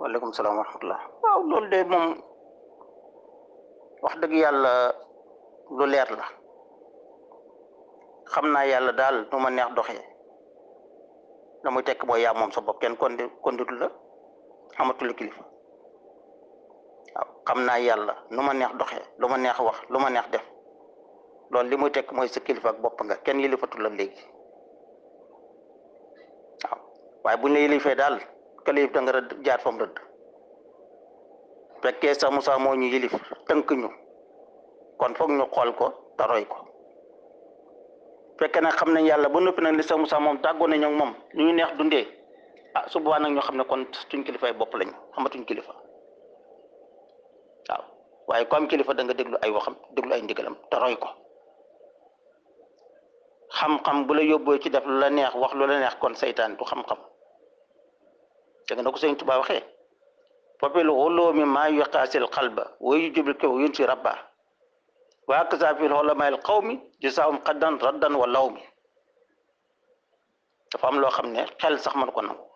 waaleykum salaam wa rahmatullah waaw loolu de moom wax dëgg yàlla lu leer la xam naa yàlla daal nu ma neex doxee la muy tekk mooy yaa moom sa bopp kenn kondi konditu la amatul kilifa waaw xam naa yàlla nu ma neex doxee lu ma neex wax lu ma neex def loolu li muy tekk mooy sa kilifa ak bopp nga kenn yilifatul la léegi waaw waaye buñ la yilifee daal kalif da nga rëdd jaar fam rëdd fekkee sa Musaa moo ñu yilif tënk ñu kon foog ñu xool ko te roy ko fekkee nag xam nañ yàlla ba noppi nag li sa Musaa moom tàggoo nañ ak moom ñu ñu neex dundee ah su boobaa nag ñoo xam ne kon suñ kilifay bopp lañu xamatuñ kilifa waaw waaye comme kilifa da nga déglu ay waxam déglu ay ndigalam te roy ko xam-xam bu la yóbboo ci def lu la neex wax lu la neex kon saytaan du xam-xam dégg na ko sëñ Tuubaa waxee fopil xuloomi maa yuqaasil xalba wa yujibul kaw yun si rabba waa kasa fil xolamayil xawmi jisaawum xaddan raddan wa law mi dafa am loo xam ne xel sax man ko nangu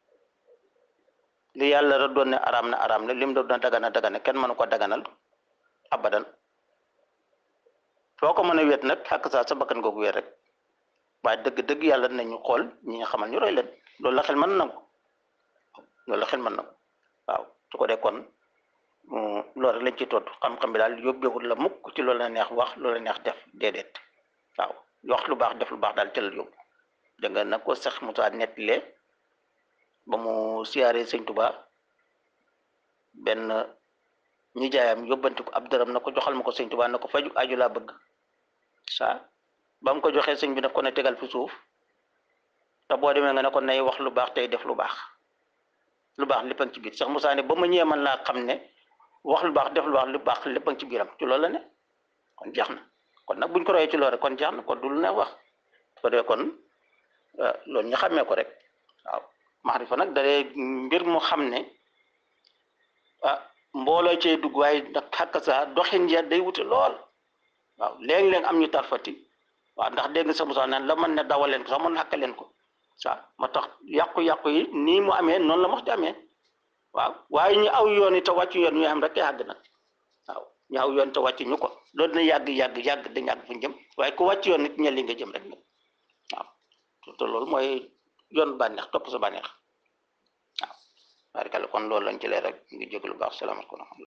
li yàlla da doon ne araam na araam na lim da doon dagana dagana kenn mënu ko daganal abadan foo ko mën a wet nag xàkk saa sa bakkan googu wet rek waaye dëgg-dëgg yàlla nañu xool ñi nga xamal ñu roy leen loolu la xel mën nangu loolu la xel mën nangu waaw su ko dee kon loolu rek lañ ci tontu xam-xam bi daal yóbbeewul la mukk ci loolu la neex wax loolu la neex def déedéet waaw wax lu baax def lu baax daal tëlal yóbbu da nga nag ko sax Musaa nettalee ba mu siyaaree sëñ Tuubaa benn ñi jaayam yóbbanti ko ab dërëm na ko joxal ma ko sëñ Tuubaa na ko faju aju laa bëgg saa ba mu ko joxee sëñ bi daf ko ne tegal fi suuf te boo demee nga ne ko nay wax lu baax tey def lu baax lu baax lépp a ngi ci biir sax Musaa ne ba ma ñëwee man laa xam ne wax lu baax def lu baax lu baax lépp a ngi ci biiram ci loolu la ne kon jeex na kon nag buñ ko royee ci loolu rek kon jeex na kon du lu ne wax ko dee kon loolu ñu xàmmee ko rek waaw maxrifa nag dalee mbir mu xam ne ah mbooloo cee dugg waaye nag xàkk sa doxin ya day wute lool waaw léeg-léeg am ñu tarfati waaw ndax dégg nga sax Musaa naan la mën ne dawal leen ko sax mën xàkk leen ko waaw moo tax yàqu-yàqu yi nii mu amee noonu la mox di amee waaw waaye ñu aw yoon yi te wàccu yoon ñu am rek yàgg nag waaw ñu aw yoon te wàccu ñu ko loolu dina yàgg yàgg yàgg dañ yàgg fu ñu jëm waaye ku wàcc yoon nit ñel li nga jëm rek nag waaw te loolu mooy yoon bànneex topp sa bànneex waaw barikalla kon loolu lañ ci leer rek ngi jégalu baax salaamaaleykum